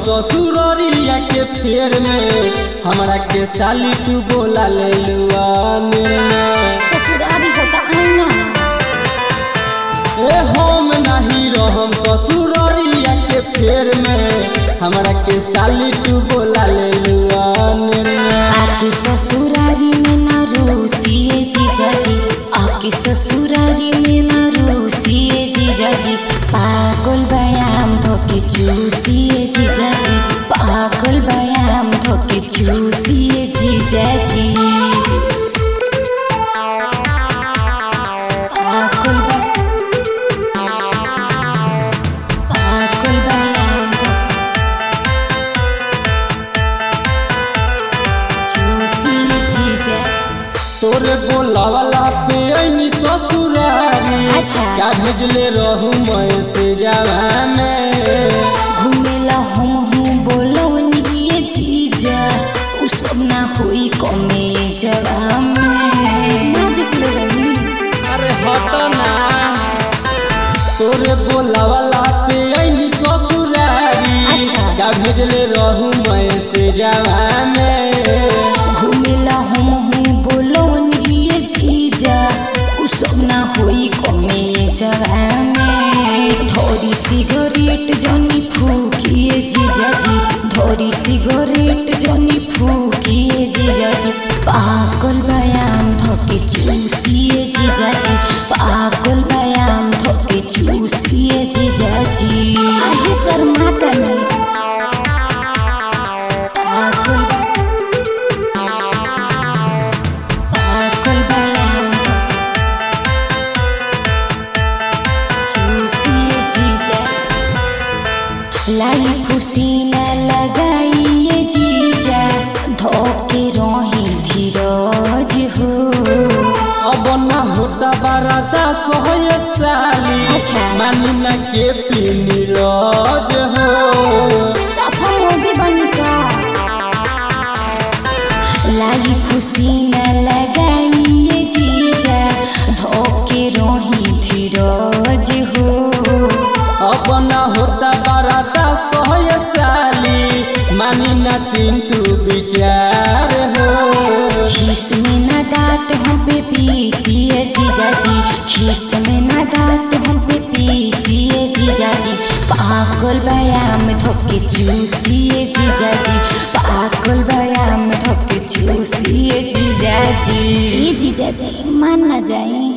ससुररिया के फेर में हमरा के साली तू बोला ले लुआ में ससुरारी होता आईना ए हम नहीं रहम ससुररिया के फेर में हमरा के साली तू बोला ले लुआ में आके ससुरारी में ना रोसिए जीजाजी आके ससुरारी में ना रोसिए जीजाजी पागल बयाम धोके चूसिए जीजाजी पागल बयाम धोके चूसिए जीजाजी पागल ब- पागल बयाम धोके चूसिए जीजा तोरे बोलावला पे ऐनी ससुरारी अच्छा। का भेजले रहू मैं से जावा में घुमेला हम हूँ बोलवनिए जीजा उ सब ना होई कमे जगह में ना देखले रही अरे हट ना तोरे बोलावला पे ऐनी ससुरारी अच्छा। का भेजले रहू मैं से जावा में घुमेला हम हूँ बोलवनिए जीजा उ सब ना होई कमे जगह में धोरी सिगरेट जनी फूकिए जीजा जी धोरी सिगरेट जनी फूकिए जीजा जी पागल बयाम धोके चूसिए जीजा जी पागल बयाम धोके चूसिए जीजा जी आहे शर्माता नहीं पागल पागल बयाम धोके चूसिए जीजा लाई फुसीना लगाइए जीजा धोके रही धीरज हो अब ना होता बारा दास हो ये साली अच्छा। मानी ना के पीनी रोज हो सफा मोगी बनिका लाई फुसीना लगाइए जीजा धोके रही धीरज हो अब ना होता बारा दास हो ये साली मानी ना सिंतु विचार हो खीस में ना दांत हम पे पीसिए जीजा जी खीस में ना दांत हम पे पीसिए जीजा जी पागल बयाम धोके चूसिए जीजा जी पागल बयाम धोके चूसिए जीजा जी जीजा जी मान ना जाए